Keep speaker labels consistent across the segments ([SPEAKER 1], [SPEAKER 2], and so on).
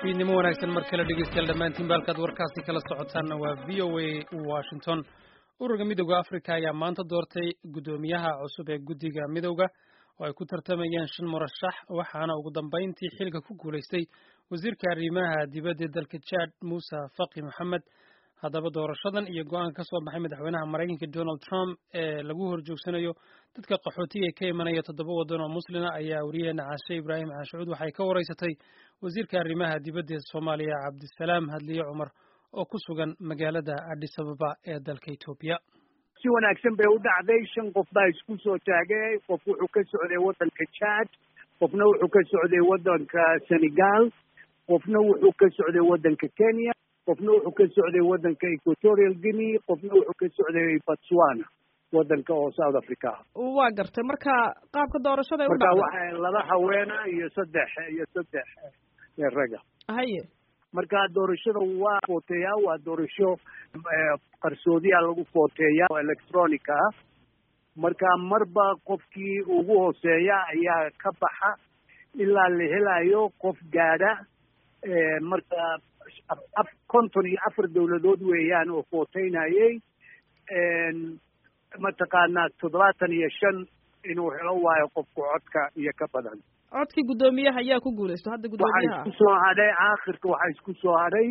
[SPEAKER 1] fiidnimo wanaagsan mar kale dhegeystayaal dhammaantiin baalkaad warkaasi kala socotaanna waa v o a washington ururka midowda africa ayaa maanta doortay guddoomiyaha cusub ee guddiga midowda oo ay ku tartamayeen shan murashax waxaana ugu dambayntii xilka ku guulaystay wasiirka arrimaha dibadda dalka jad muuse faki moxamed haddaba doorashadan iyo go-aanka ka soo baxay madaxweynaha maraykanka donald trump ee lagu horjoogsanayo dadka qaxootiga ka imanaya toddoba waddan oo muslima ayaa wariyaheena caashe ibraahim caashucuud waxay ka waraysatay wasiirka arrimaha dibadda ee soomaaliya cabdisalaam hadliye cumar oo ku sugan magaalada addis ababa ee dalka etoobiya
[SPEAKER 2] si wanaagsan bay u dhacday shan qof baa isku soo taagay qof wuxuu ka socday waddanka jad qofna wuxuu ka socday waddanka senegal qofna wuxuu ka socday waddanka kenya qofna wuxuu ka socday waddanka equatorial guinea qofna wuxuu ka socday botswana waddanka oo south africa
[SPEAKER 3] waa gartay marka qaabka doorashada ay u
[SPEAKER 2] marka
[SPEAKER 3] dhacday
[SPEAKER 2] waxa laba haweena iyo saddex iyo saddex raga
[SPEAKER 3] haye
[SPEAKER 2] marka doorashada waa footeeyaa waa doorasho qarsoodiya lagu footeeya oo electronic ah marka marba qofkii ugu hooseeya ayaa ka baxa ilaa la helayo qof gaadha marka konton iyo afar dawladood weeyaan oo footeynayay mataqaanaa toddobaatan iyo shan inuu helo waayo qofku codka iyo ka badan
[SPEAKER 3] codkii guddoomiyaha ayaa ku guulaysto hadda
[SPEAKER 2] waxaa
[SPEAKER 3] guddoomiyaha
[SPEAKER 2] isku soo hadhay aakhirka waxaa isku soo hadhay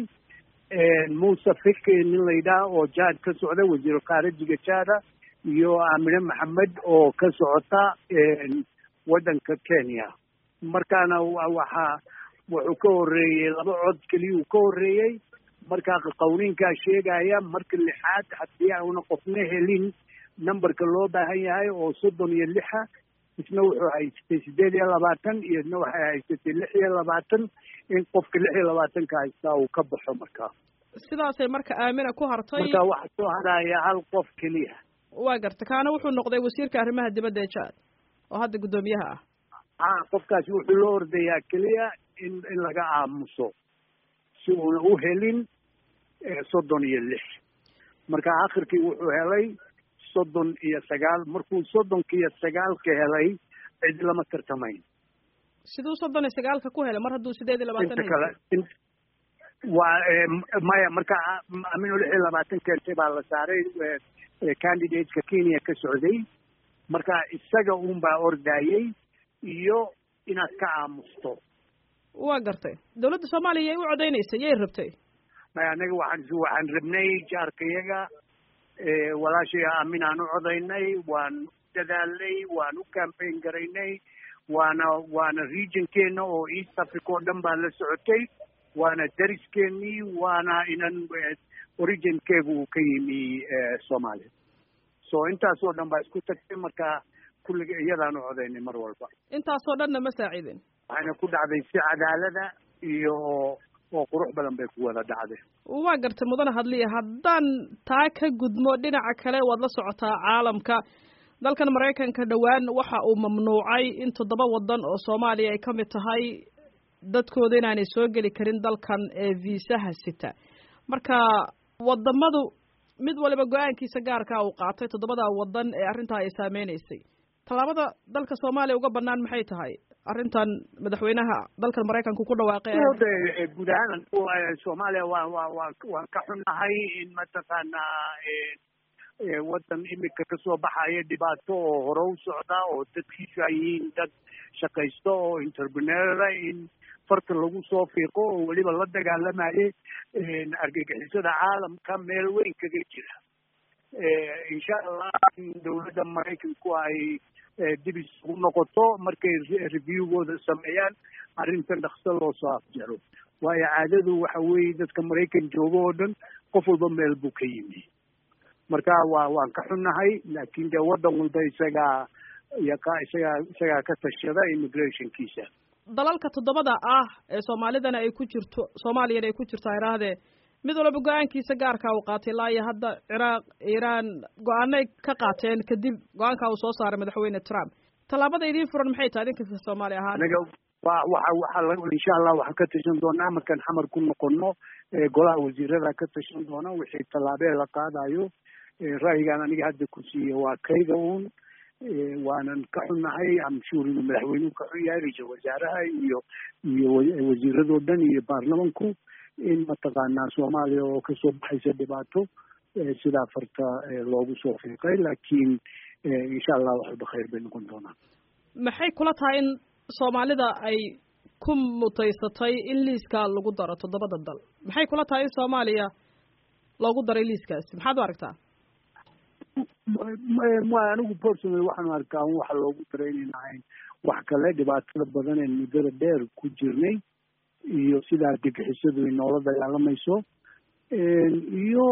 [SPEAKER 2] muuse fiki nin la yidhaah oo jaad ka socda wasiiru khaarijiga jaada iyo aamine maxamed oo ka socota waddanka kenya markaana waxaa wuxuu ka horreeyey laba cod keliyuu ka horreeyey markaa qawniinkaa sheegaya marka lixaad haddii auna qofna helin numberka loo baahan yahay oo soddon iyo lixa isna wuxuu haystay sideed iyo labaatan iyo isna waxay haysatay lix iyo labaatan in qofka lix iyo labaatanka haystaa uu ka baxo markaa
[SPEAKER 3] sidaasay marka aamina ku hartay
[SPEAKER 2] marka waxaa soo hadhaya hal qof keliya
[SPEAKER 3] waa gartay kaana wuxuu noqday wasiirka arrimaha dibadda ee jad oo hadda guddoomiyaha ah
[SPEAKER 2] ha qofkaasi wuxuu loo ordayaa keliya in in laga aamuso si uuna u helin soddon iyo lix marka akhirkii wuxuu helay soddon iyo sagaal markuu soddonka iyo sagaalka helay cid lama tartamayn
[SPEAKER 3] siduu soddon iyo sagaalka ku helay mar hadduu sideed iyo labaatan
[SPEAKER 2] inta kale in- waa maya marka amino lix iyo labaatan keentay baa la saaray candidateka kenya ka socday marka isaga un baa ordayey iyo inaad ka aamusto
[SPEAKER 3] waa gartay dawladda soomaaliya yay u codeynaysay yay rabtay
[SPEAKER 2] maya anaga waxaan waxaan rabnay jaarkayaga walaashay aamin aan u codaynay waan u dadaalnay waan u campaign garaynay waana waana regionkeena oo east africa oo dhan baa la socotay waana dariskeenii waana inan originkeegu uu ka yimi soomaaliya so intaasoo dhan baa isku tagtay marka kulliga iyadaan u codaynay mar walba
[SPEAKER 3] intaasoo dhanna ma saaciidin
[SPEAKER 2] waxayna ku dhacday si cadaalada iyo oo qurux badan bay ku wada dhacday
[SPEAKER 3] waa gartay mudane hadliya haddaan taa ka gudmo dhinaca kale waad la socotaa caalamka dalkan maraykanka dhowaan waxa uu mamnuucay in toddoba waddan oo soomaaliya ay ka mid tahay dadkooda inaanay soo geli karin dalkan ee viisaha sita marka wadamadu mid waliba go-aankiisa gaarkaa uu qaatay toddobada waddan ee arrintaa ay saameynaysay tallaabada dalka soomaaliya uga bannaan maxay tahay arrintan madaxweynaha dalkan maraykanku ku dhawaaqay
[SPEAKER 2] de guud ahaan soomaaliya waa waa waa waan ka xunnahay in mataqaanaa waddan imika kasoo baxaya dhibaato oo hore u socda oo dadkiisu ay yihiin dad shaqaysto oo entrepreneura in farta lagu soo fiiqo oo weliba la dagaalamayay argagixisada caalamka meel weyn kaga jira insha allah in dawladda maraykanku ay dib isugu noqoto markay reviewgooda sameeyaan arrintan dhakso loo soo afjaro waayo caadadu waxa weeye dadka maraykan jooga oo dhan qof walba meel buu ka yimi marka waa waan ka xunnahay laakin dee waddan walba isagaa yaqa isagaa isagaa ka tashada immigrationkiisa
[SPEAKER 3] dalalka toddobada ah ee soomaalidana ay ku jirto soomaaliyana ay ku jirto iraahdee mid walba go-aankiisa gaarkaa uu qaatay ilaa iyo hadda ciraaq iiraan go-aanay ka qaateen kadib go-aankaa uu soo saaray madaxweyne trump tallaabada idiin furan maxay tahay idinka soomaali ahaan
[SPEAKER 2] anaga wa waxa waxaa insha allah waxaan ka tashan doonaa markaan xamar ku noqono golaha wasiirada ka tashan doona wixii tallaabee la qaadayo ra'yigaan aniga hadda ku siiye waa kayga uun waanan ka xunnahay amshuur inuu madaxweynuhu ka xun yahay ra-iisul wasaaraha iyo iyo wasiiradoo dhan iyo baarlamanku in mataqaanaa soomaaliya oo kasoo baxaysa dhibaato sidaa farta loogu soo fiiqay laakiin insha allah waxba khayr bay noqon doonaan
[SPEAKER 3] maxay kula tahay in soomaalida ay ku mutaysatay in liiska lagu daro toddobada dal maxay kula tahay in soomaaliya loogu daray liiskaasi maxaad u aragtaa
[SPEAKER 2] anigu personal waxaan arkaa un waxa loogu daray inayn ahayn wax kale dhibaatada badan ee muddada dheer ku jirnay iyo sidaa degxisadu ay noola dagaalamayso iyo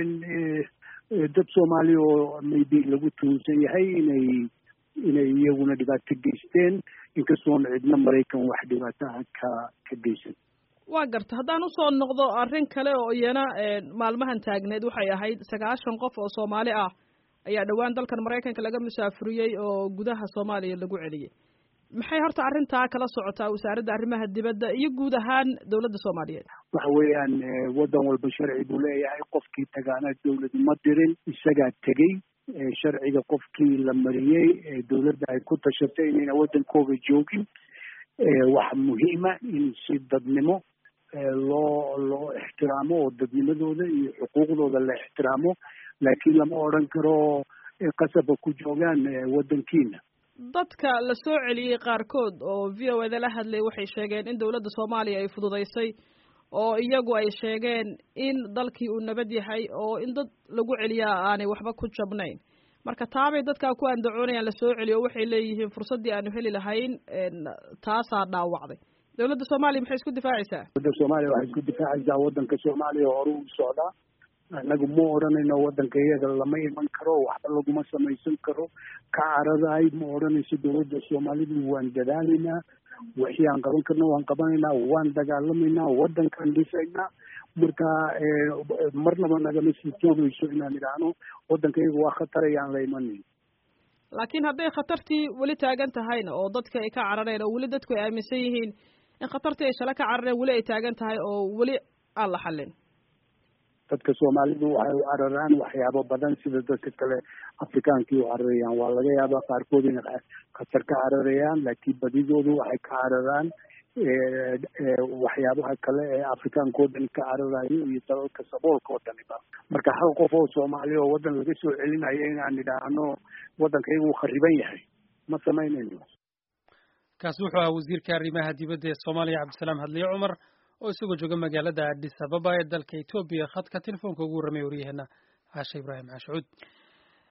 [SPEAKER 2] dad soomaaliya oo maybe lagu tuunsan yahay inay inay iyaguna dhibaato geysteen inkastoona cidna maraykan wax dhibaataha ka ka geysan
[SPEAKER 3] waa garta haddaan usoo noqdo arrin kale oo iyana maalmahan taagneed waxay ahayd sagaashan qof oo soomaali ah ayaa dhowaan dalkan maraykanka laga musaafuriyey oo gudaha soomaaliya lagu celiyey maxay horta arrintaa kala socotaa wasaaradda arrimaha dibadda iyo guud ahaan dowladda soomaaliyeed
[SPEAKER 2] waxa weeyaan waddan walba sharci buu leeyahay qofkii tagaana dawlad ma dirin isagaa tegey sharciga qofkii la mariyey dawladda ay ku tashatay inayna waddankooga joogin waxa muhiima in si dadnimo loo loo ixtiraamo oo dadnimadooda iyo xuquuqdooda la ixtiraamo laakiin lama odran karo qasaba ku joogaan waddankiina
[SPEAKER 3] dadka la soo celiyey qaarkood oo v o eda la hadlay waxay sheegeen in dowladda soomaaliya ay fududaysay oo iyagu ay sheegeen in dalkii uu nabad yahay oo in dad lagu celiyaa aanay waxba ku jabnayn marka taabay dadkaa ku andacoonayaan la soo celiyo waxay leeyihiin fursaddii aanu heli lahayn taasaa dhaawacday dowladda soomaaliya maxay isku difaacaysaa
[SPEAKER 2] dowladda soomaaliya waxay isku difaacaysaa waddanka soomaaliya hore u socdaa annagu ma odhanayno waddanka iyaga lama iman karo waxba laguma samaysan karo ka caradahay ma odhanayso dowladda soomaalidu waan dadaalaynaa wixii aan qaban karno waan qabanaynaa waan dagaalamaynaa waddankaan dhisaynaa marka marnaba nagama sii joogayso inaan idhaahno waddanka iyaga waa khatar ayaan la imanayn
[SPEAKER 3] laakiin hadday khatartii weli taagan tahayna oo dadka ay ka carareen oo weli dadku ay aaminsan yihiin in khatartii ay shale ka carareen weli ay taagan tahay oo weli aan la xallin
[SPEAKER 2] dadka soomaalidu waxay u cararaan waxyaabo badan sida dadka kale afrikaankii u cararayaan waa laga yaabaa qaarkood inay khatar ka cararayaan laakiin badidoodu waxay ka cararaan waxyaabaha kale ee afrikaanka oo dhan ka cararayo iyo dalalka saboolka oo dhaniba marka hal qof oo soomaaliya oo waddan laga soo celinayo inaan idhaahno waddanka iyagu uu khariban yahay ma samaynayno
[SPEAKER 1] kaasi wuxuu ahaa wasiirka arrimaha dibadda ee soomaaliya cabdisalaam hadliye cumar oo isagoo jooga magaalada addis ababa ee dalka etoobiya khadka telefoonka ugu warramay waryaheena caashe ibraahim caashucuud